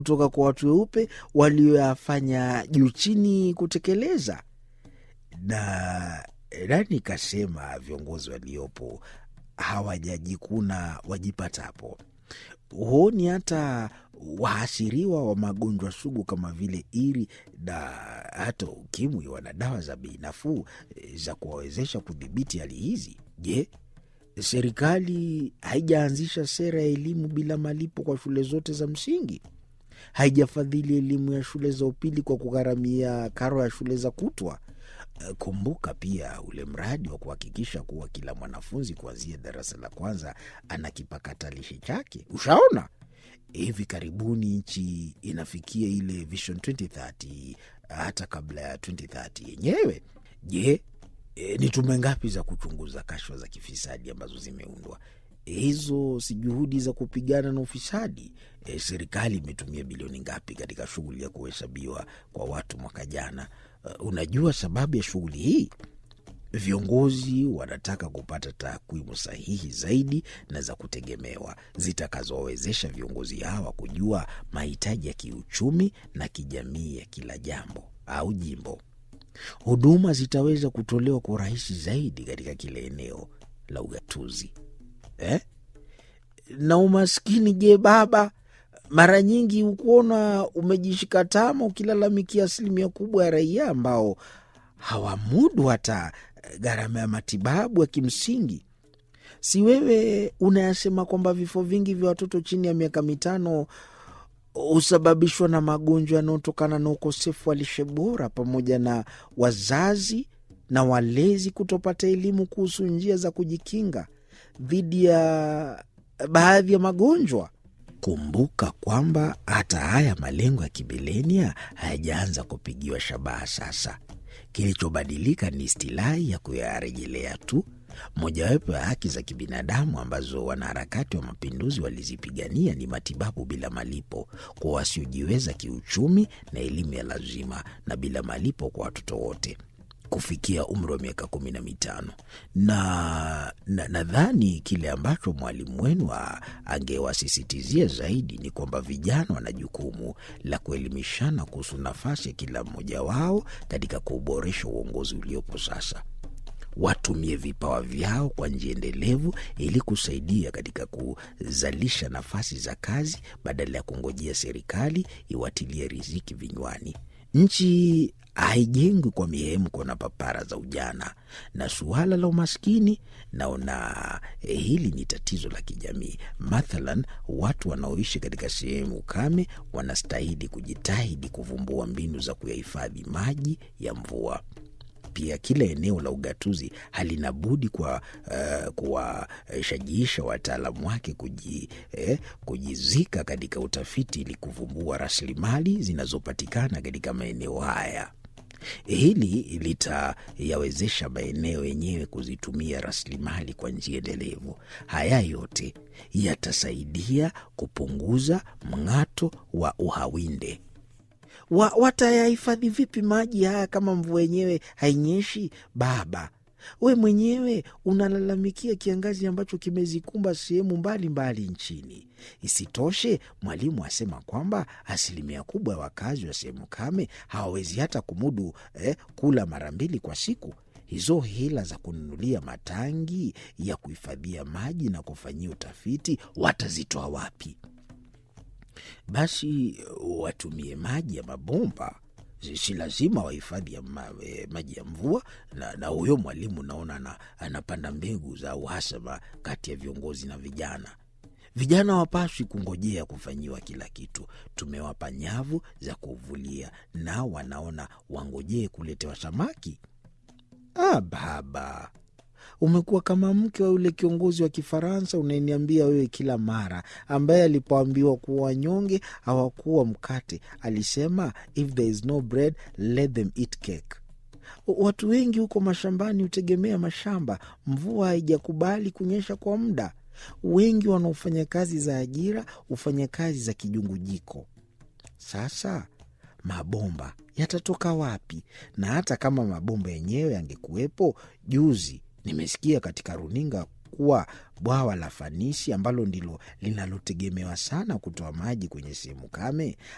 kutoka kwa watu weupe walioyafanya juu chini kutekeleza. Na nani kasema viongozi waliopo hawajajikuna wajipatapo? Huoni hata waasiriwa wa magonjwa sugu kama vile iri na hata ukimwi wana dawa za bei nafuu za kuwawezesha kudhibiti hali hizi? Je, serikali haijaanzisha sera ya elimu bila malipo kwa shule zote za msingi? Haijafadhili elimu ya shule za upili kwa kugharamia karo ya shule za kutwa? Kumbuka pia ule mradi wa kuhakikisha kuwa kila mwanafunzi kuanzia darasa la kwanza ana kipakatalishi chake. Ushaona, hivi karibuni nchi inafikia ile Vision 2030 hata kabla ya 2030 yenyewe. Je, e, ni tume ngapi za kuchunguza kashfa za kifisadi ambazo zimeundwa? Hizo si juhudi za kupigana na ufisadi? E, serikali imetumia bilioni ngapi katika shughuli ya kuhesabiwa kwa watu mwaka jana? Uh, unajua sababu ya shughuli hii? Viongozi wanataka kupata takwimu sahihi zaidi na za kutegemewa zitakazowawezesha viongozi hawa kujua mahitaji ya kiuchumi na kijamii ya kila jambo au jimbo. Huduma zitaweza kutolewa kwa urahisi zaidi katika kila eneo la ugatuzi eh? Na umaskini, je, baba? Mara nyingi hukuona umejishika tama ukilalamikia asilimia kubwa ya raia ambao hawamudu hata gharama ya matibabu ya kimsingi. Si wewe unayasema kwamba vifo vingi vya watoto chini ya miaka mitano husababishwa na magonjwa yanayotokana na ukosefu wa lishe bora pamoja na wazazi na walezi kutopata elimu kuhusu njia za kujikinga dhidi ya baadhi ya magonjwa. Kumbuka kwamba hata haya malengo ya kibilenia hayajaanza kupigiwa shabaha sasa. Kilichobadilika ni istilahi ya kuyarejelea tu. Mojawapo ya haki za kibinadamu ambazo wanaharakati wa mapinduzi walizipigania ni matibabu bila malipo kwa wasiojiweza kiuchumi na elimu ya lazima na bila malipo kwa watoto wote kufikia umri wa miaka kumi na mitano na nadhani na kile ambacho mwalimu wenu angewasisitizia zaidi ni kwamba vijana wana jukumu la kuelimishana kuhusu nafasi ya kila mmoja wao katika kuuboresha uongozi uliopo sasa. Watumie vipawa vyao kwa njia endelevu ili kusaidia katika kuzalisha nafasi za kazi badala ya kungojea serikali iwatilie riziki vinywani. Nchi haijengwi kwa mihemko na papara za ujana. Na suala la umaskini, naona eh, hili ni tatizo la kijamii. Mathalan, watu wanaoishi katika sehemu kame wanastahili kujitahidi kuvumbua mbinu za kuyahifadhi maji ya mvua. Pia kila eneo la ugatuzi halina budi kwa uh, kuwashajiisha wataalamu wake kuji, eh, kujizika katika utafiti ili kuvumbua rasilimali zinazopatikana katika maeneo haya. Hili litayawezesha maeneo yenyewe kuzitumia rasilimali kwa njia endelevu. Haya yote yatasaidia kupunguza mng'ato wa uhawinde. Wa, watayahifadhi vipi maji haya kama mvua yenyewe hainyeshi? Baba, we mwenyewe unalalamikia kiangazi ambacho kimezikumba sehemu mbalimbali nchini. Isitoshe, mwalimu asema kwamba asilimia kubwa ya wakazi wa sehemu kame hawawezi hata kumudu eh, kula mara mbili kwa siku. Hizo hila za kununulia matangi ya kuhifadhia maji na kufanyia utafiti watazitoa wapi? Basi watumie maji ya mabomba, si lazima wahifadhi ya ma, e, maji ya mvua. Na, na huyo mwalimu naona na, anapanda mbegu za uhasama kati ya viongozi na vijana. Vijana wapaswi kungojea kufanyiwa kila kitu. Tumewapa nyavu za kuvulia, nao wanaona wangojee kuletewa samaki. Ah, baba umekuwa kama mke wa yule kiongozi wa Kifaransa unayeniambia wewe kila mara, ambaye alipoambiwa kuwa wanyonge hawakuwa mkate alisema, if there is no bread let them eat cake. Watu wengi huko mashambani hutegemea mashamba. Mvua haijakubali kunyesha kwa muda. Wengi wanaofanya kazi za ajira hufanya kazi za kijungujiko. Sasa mabomba yatatoka wapi? Na hata kama mabomba yenyewe yangekuwepo, juzi nimesikia katika runinga kuwa bwawa la Fanisi ambalo ndilo linalotegemewa sana kutoa maji kwenye sehemu kame